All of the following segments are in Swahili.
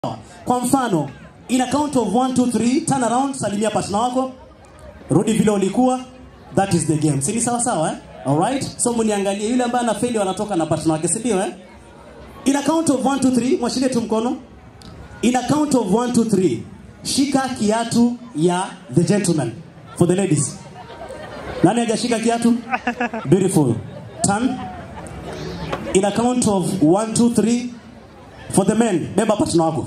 Kwa mfano, in a count of 1 2 3, turn around, salimia partner wako, rudi vile ulikuwa, that is the game. Si ni sawa sawa eh? Alright? So mniangalie yule ambaye anafeli anatoka na partner wake, si ndio eh? In a count of 1 2 3, mwashilie tu mkono. In a count of 1 2 3, shika kiatu ya the gentleman for the ladies. Nani hajashika kiatu? Beautiful. Turn. In a count of 1 2 3 for the men, beba partner wako.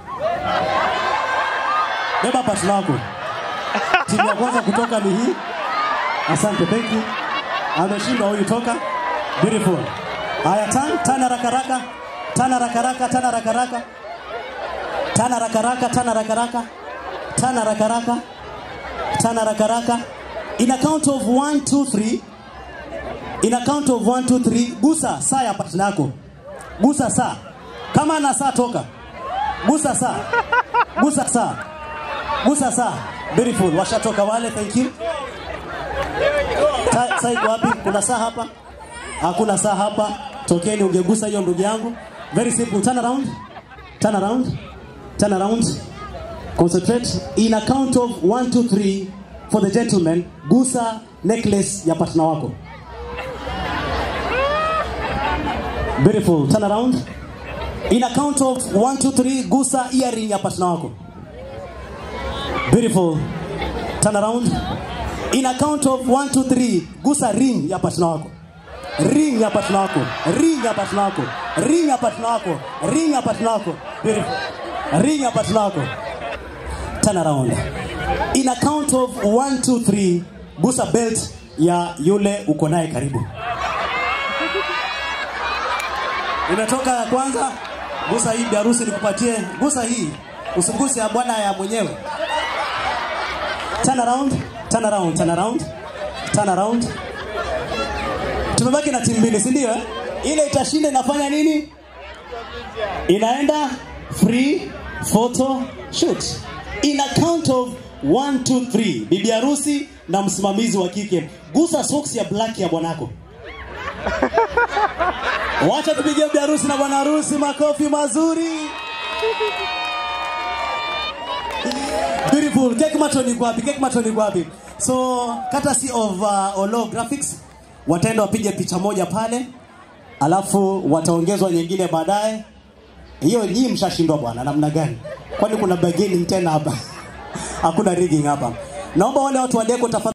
Beba partner wako. Timu ya kwanza kutoka ni hii. Asante, thank you. Ameshindwa huyu toka. Beautiful. Haya, turn, turn haraka haraka. Turn haraka haraka, turn haraka haraka. Turn haraka haraka, turn haraka haraka. Turn haraka haraka. Turn haraka haraka. In a count of 1 2 3. In a count of 1 2 3, gusa saa ya partner yako. Gusa saa. Kama ana saa toka. Gusa saa. Gusa saa. Gusa saa. Beautiful. Washatoka wale, thank you. Ta- Saa iko wapi? Kuna saa hapa? Hakuna saa hapa. Tokeni ungegusa hiyo ndugu yangu. Very simple. Turn around. Turn around. Turn around. Concentrate. In a count of 1 2 3 for the gentleman, gusa necklace ya partner wako. Beautiful. Turn around. In a count of 1 2 3, gusa earring ya partner wako. Beautiful. Turn around. In a count of 1 2 3, gusa ring ya partner wako. Ring ya partner wako. Ring ya partner wako. Ring ya partner wako. Ring ya partner wako. Beautiful. Ring ya partner wako. Turn around. In a count of 1 2 3, gusa belt ya yule uko naye karibu. Imetoka ya kwanza, gusa hii bi harusi nikupatie. Gusa hii. Usiguse ya bwana ya mwenyewe. Turn around, turn around, turn around. Turn around. Tumebaki na timu mbili, si ndio? eh? Ile itashinda inafanya nini? Inaenda free photo shoot. In a count of 1 2 3. Bibi harusi na msimamizi wa kike. Gusa socks ya black ya bwanako. Wacha tupigie bibi harusi na bwana harusi makofi mazuri. Beautiful. Cake maton iko wapi? Cake maton iko wapi? So, courtesy of uh, Olo Graphics wataenda wapige picha moja pale, alafu wataongezwa nyingine baadaye. Hiyo nyinyi mshashindwa bwana, namna gani? Kwani kuna bargaining tena hapa? Hakuna rigging hapa. Naomba wale watu wa Deco tafadhali